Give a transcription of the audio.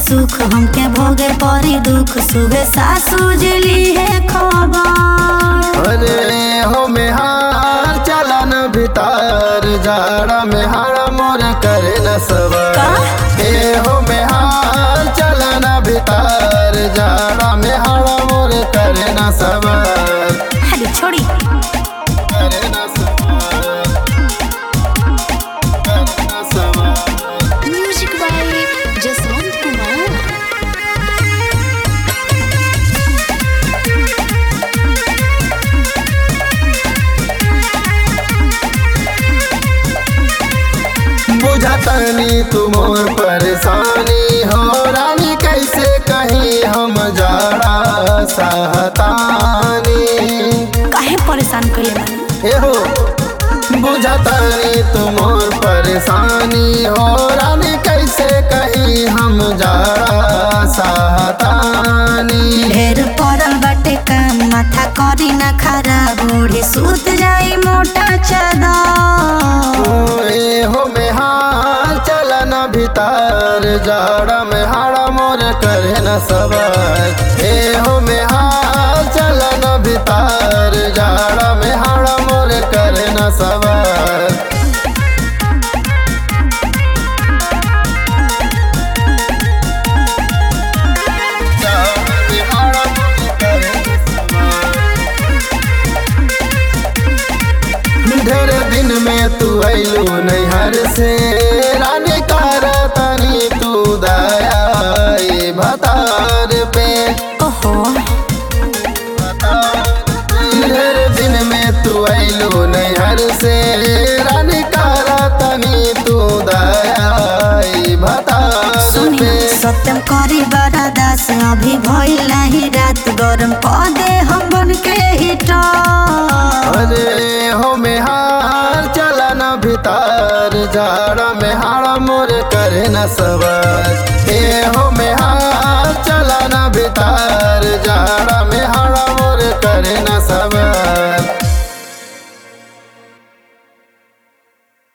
सुख हमके भोगे परी दुख सुबह सासू जली है खबर अरे हो मेहार चलन भीतर जाड़ा में हाड़ा मोर करे न सबर का? ए हो मेहार चलन भीतर जाड़ा में हाड़ा मोर करे न सबर अरे छोड़ी करे न सबर करे न सबर म्यूजिक बाय जसवंत कुमार बुझतनी तू मोर परेशानी हो रानी कैसे कहीं हम जाड़ा सहतानी काहे परेशान कइले बानी ए हो बुझतनी तू मोर परेशानी हो रानी कैसे कहीं हम जाड़ा सहतानी ढेर पड़ल बाटे काम माथा करी ना खराब ओढ़े सूत जाई मोटा चादर ए हो मेहार चलन भीतर जाड़ा में हाड़ा मोर करे न सबर ए हो मेहार चलन भीतर जाड़ा में हाड़ा मोर करे न सबर जाड़ा में हाड़ा मोर करे न सबर। ढेर दिन में तू अइलू नैहर से रानी कार तनी तू दया भतार पे ओहो ढेर दिन में तू अइलू नैहर से रानी कार तनी तू दया भतार सुनी पे सत्यम करी बड़ा दास अभी भइल नाही रात गरम पदे हम बन के हिटर अरे हो मेहार चलन भीतर जाड़ा में हाड़ा मोर करे न सबर ए हो मेहार चलन भीतर जाड़ा में हाड़ा मोर करे न सबर